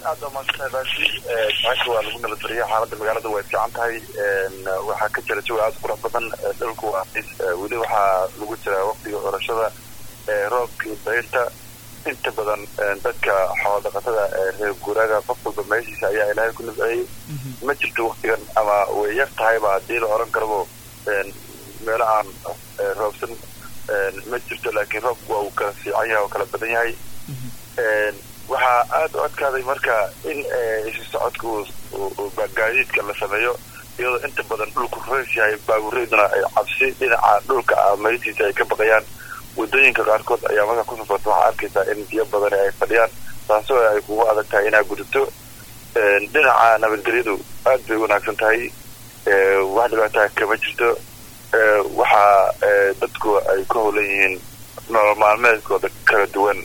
aada umaadsantahay baashi maanta waa lagu nabadbariya xaaladda magaalada way fiican tahay waxaa ka jira jawi aada qurux badan dhulku waa weli waxaa lagu jiraa waqtiga orashada roobka iyo dayrta inta badan dadka xoolo dhaqatada reer guuraaga qof walba meeshiisa ayaa ilaahay ku nabceeyey ma jirto waktigan ama way yar tahayba haddii la oran karabo meelo aan roobsan ma jirto laakiin roobku waa uu kala fiican yahay oo kala badan yahay waxaa aada u adkaaday marka in isu socodka gaadiidka la sameeyo iyadoo inta badan dhulku reys yahay baabureyduna ay cabsi dhinaca dhulka meydtiisa ay ka baqayaan waddooyinka qaarkood ayaa markaa ku safarta waxaa arkaysaa in biyo badani ay fadhiyaan taasoo ay kugu adag tahay inaa gudubto dhinaca nabadgelyadu aad bay wanaagsan tahay wax dhibaataa kama jirto waxaa dadku ay ku howlan yihiin nolol maalmeedkooda kala duwan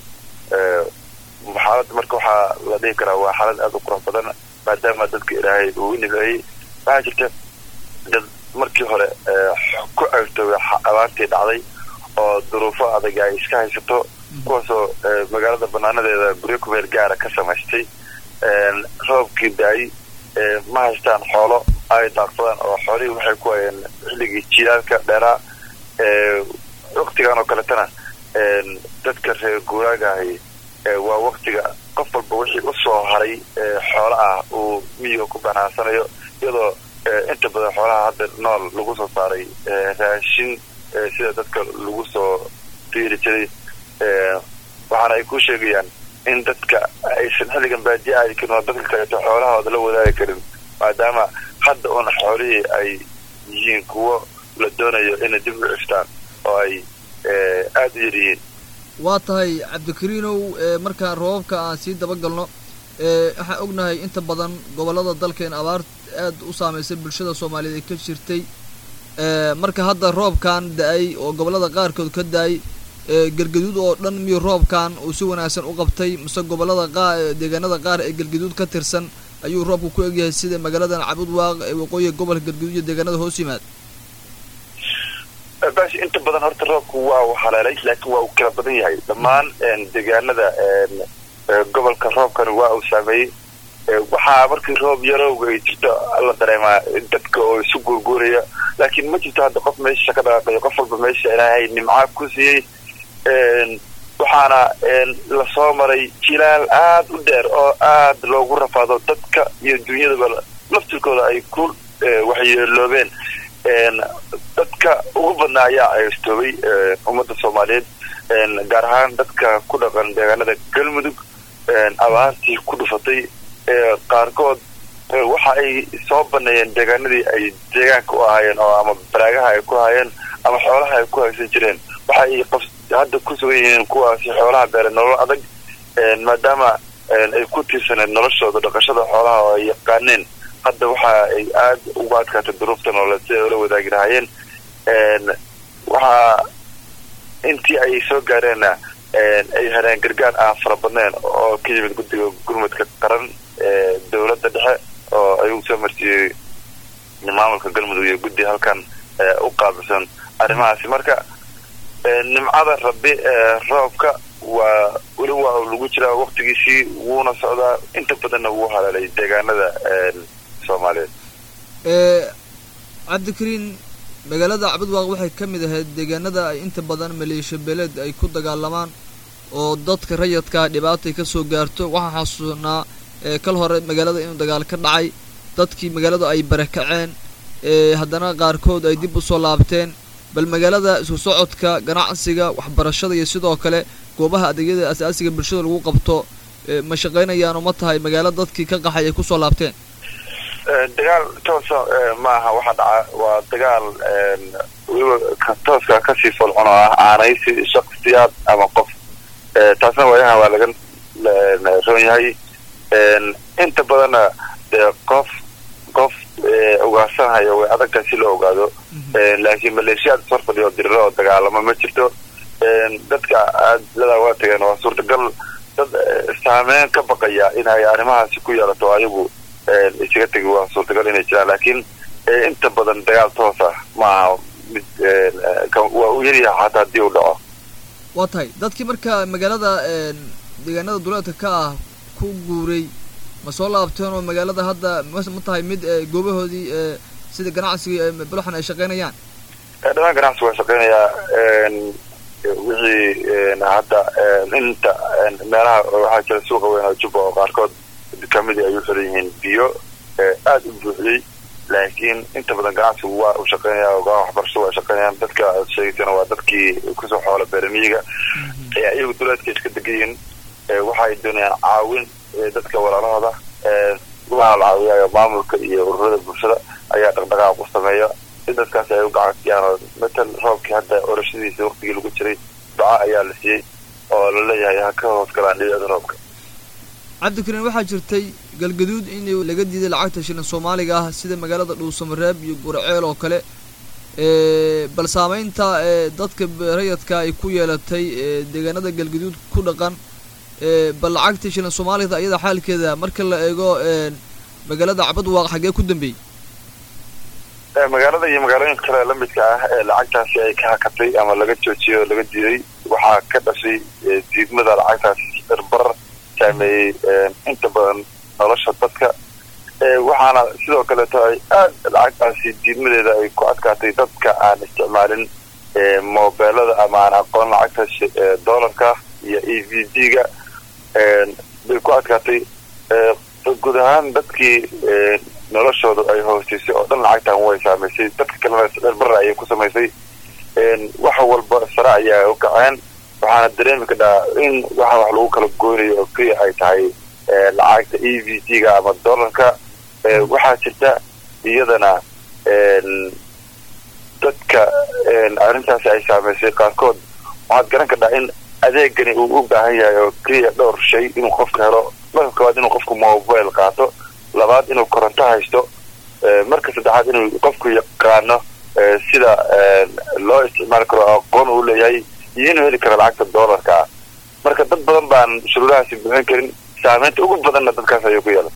xaaladda marka waxaa la dhihi karaa waa xaalad aada u qurux badan maadaama dadka ilaahay uu nifeeyey waxaa jirta dad markii hore ku ceyrtoobay abaartii dhacday oo duruufo adag ay iska haysato kuwaasoo magaalada banaanadeeda guryo kumeel gaara ka samaystay roobkii da-ay ma haystaan xoolo ay daaqsadaan oo xoolihii waxay ku hayeen xilligii jilaalka dheeraa waktigan oo kaletana dadka reer guuraagahay waa waktiga qof walba wixii usoo haray xoolo ah uu miyiga ku banaansanayo iyadoo inta badan xoolaha hadda nool lagu soo saaray raashin sida dadka lagu soo fiiri jiray waxaana ay ku sheegayaan in dadka aysan xilligan baadiye aadi karin oo dadka kaleeto xoolahooda la wadaagi karin maadaama hadda un xoolihii ay yihiin kuwo la doonayo inay dib u ciftaan oo ay aada u yar yihiin waa tahay cabdikariinow markaan roobabka aan sii dabagalno waxaan ognahay inta badan gobollada dalkeen abaar aad u saamaysay bulshada soomaaliyeed ee ka jirtay marka hadda roobkan da-ay oo gobollada qaarkood ka da-ay galgaduud oo dhan miyuu roobkan uu si wanaagsan u qabtay mise gobollada qaa deegaanada qaar ee galgaduud ka tirsan ayuu roobku ku egyahay sida magaaladan cabudwaaq ee waqooyiga gobolka galgaduud iyo deegaanada hoos yimaad bash inta badan horta roobku waa uu haleelay laakiin waa uu kala badan yahay dhammaan deegaanada gobolka roobkani waa uu saameeyey waxaa markii roob yarowga ay jirto la dareemaa dadka oo isu guurguuraya laakiin ma jirto hadda qof meesha ka dhaqaaqayo qof walba meesha ilaahay nimcaa ku siiyey waxaana lasoo maray jilaal aada u dheer oo aada loogu rafaado dadka iyo dunyadaba laftirkooda ay ku waxyeeloobeen dadka ugu badnaa ayaa aystoobay ummadda soomaaliyeed gaar ahaan dadka ku dhaqan deegaanada galmudug abaartii ku dhufatay qaarkood waxa ay soo baneeyeen deegaanadii ay deegaanka u ahaayeen oo ama baraagaha ay ku haayeen ama xoolaha ay ku haysan jireen waxa ay qof hadda ku sugan yihiin kuwaasi xoolaha beere nolol adag maadaama ay ku tiirsaneed noloshooda dhaqashada xoolaha oo ay yaqaaneen hadda waxa ay aada uga adkaatay duruufta nololeed si ay ula wadaagi lahaayeen waxaa intii ay soo gaareenna ay heleen gargaar aan fara badneen oo ka yimid guddiga gurmudka qaran ee dowladda dhexe oo ayuu soo marsiiyey maamulka galmudug iyo guddi halkan u qaabilsan arrimahaasi marka nimcada rabbi roobka waa weli waa lagu jiraa waktigiisii wuuna socdaa inta badanna wuu haleelay deegaanada soomaaliyeed cabdikariin magaalada cabudwaaq waxay ka mid ahayd deegaanada ay inta badan maleeshiya beeleed ay ku dagaalamaan oo dadka rayadkaa dhibaatay ka soo gaarto waxaa xasuusnaa kal hore magaalada inuu dagaal ka dhacay dadkii magaalada ay barakaceen haddana qaarkood ay dib u soo laabteen bal magaalada isku socodka ganacsiga waxbarashada iyo sidoo kale goobaha adeegyada asaasiga bulshada lagu qabto ma shaqaynayaano ma tahay magaalo dadkii ka qaxay ay kusoo laabteen dagaal toosa ma aha waxa dhaca waa dagaal weliba tooska kasii folcon oo ah aanaysi shaksiyaad ama qof taasna waayaha waa laga roon yahay inta badanna dee qof qof ugaarsanhayo way adagtahay si loo ogaado laakiin maleeshiyaad sor fadhiyo diriro oo dagaalamo ma jirto dadka aadladaa waa tageen waa suurtagal dad saameyn ka baqaya inay arrimahaasi ku yeelato ayagu isaga tegi waa suurtagal inay jiraan laakiin inta badan dagaal toos ah maaha mid waa u yaryaha xataa haddii uu dhaco waa tahay dadkii marka magaalada deegaanada duleedka ka ah ku guuray ma soo laabteen oo magaalada hadda ma ma tahay mid goobahoodii sida ganacsiga buluxan ay shaqeynayaan dhammaan ganacsigu waa shaqeynayaa wixii hadda inta meelaha waxaa jira suuqa weyn oo jubba oo qaarkood kamidii ay u xiran yihiin biyo aada u buuxiyey laakiin inta badan ganacsigu waa u shaqeynaya ogaa waxbarashadu waa shaqeynayaan dadka sheegaysana waa dadkii kusoo xoola beeramiyiga ee iyagu duleedka iska degan yihiin waxa ay doonayaan caawin dadka walaalahooda waxaa la caawiyayo maamulka iyo ururada bulshada ayaa dhaqdhaqaaq u sameeya si dadkaasi ay u gacansiyaan oo matal roobkii hadda orashadiisa waktigii lagu jiray duca ayaa la siiyey oo la leeyahay ha ka hoos galaan dhibicda roobka cabdikariin waxaa jirtay galgaduud in laga diiday lacagta shilin soomaaliga ah sida magaalada dhuusamareeb iyo gurceel oo kale bal saameynta dadka rayadka ay ku yeelatay deegaanada galgaduud ku dhaqan bal lacagta shilin soomaalida iyada xaalkeeda marka la eego magaalada cabadwaaq xaggee ku dambeeyey magaalada iyo magaalooyinka kale lamidka ah ee lacagtaasi ay ka hakatay ama laga joojiyey oo laga diiday waxaa ka dhashay diidmada lacagtaasi irbar saameeyey inta badan nolosha dadka waxaana sidoo kaleeto ay aada lacagtaasi diidmadeeda ay ku adkaatay dadka aan isticmaalin mobeelada ama aan aqoon lacagta dollarka iyo e v d ga bay ku adkaatay guud ahaan dadkii noloshooda ay hoosteysay oo dhan lacagtan way saamaysay dadka kalena dherbara ayay ku samaysay wax walba sare ayaa u kaceen waxaana dareemi kadhaa in waxa wax lagu kala goynayo oo keliya ay tahay lacagta e v d ga ama dollarka waxaa jirta iyadana dadka arrintaasi ay saamaysay qaarkood waxaad garan kadhaa in adeegani uu u baahan yahay oo keliya dhowr shay inuu qofka helo marka koowaad inuu qofku mobile qaato labaad inuu koronto haysto marka saddexaad inuu qofku yaqaano sida loo isticmaali karo aqoon uu leeyahay iyo inuu heli karo lacagta dollarka ah marka dad badan baan shuruudahaasi buuxin karin saameynta ugu badanna dadkaas ayuu ku yeelay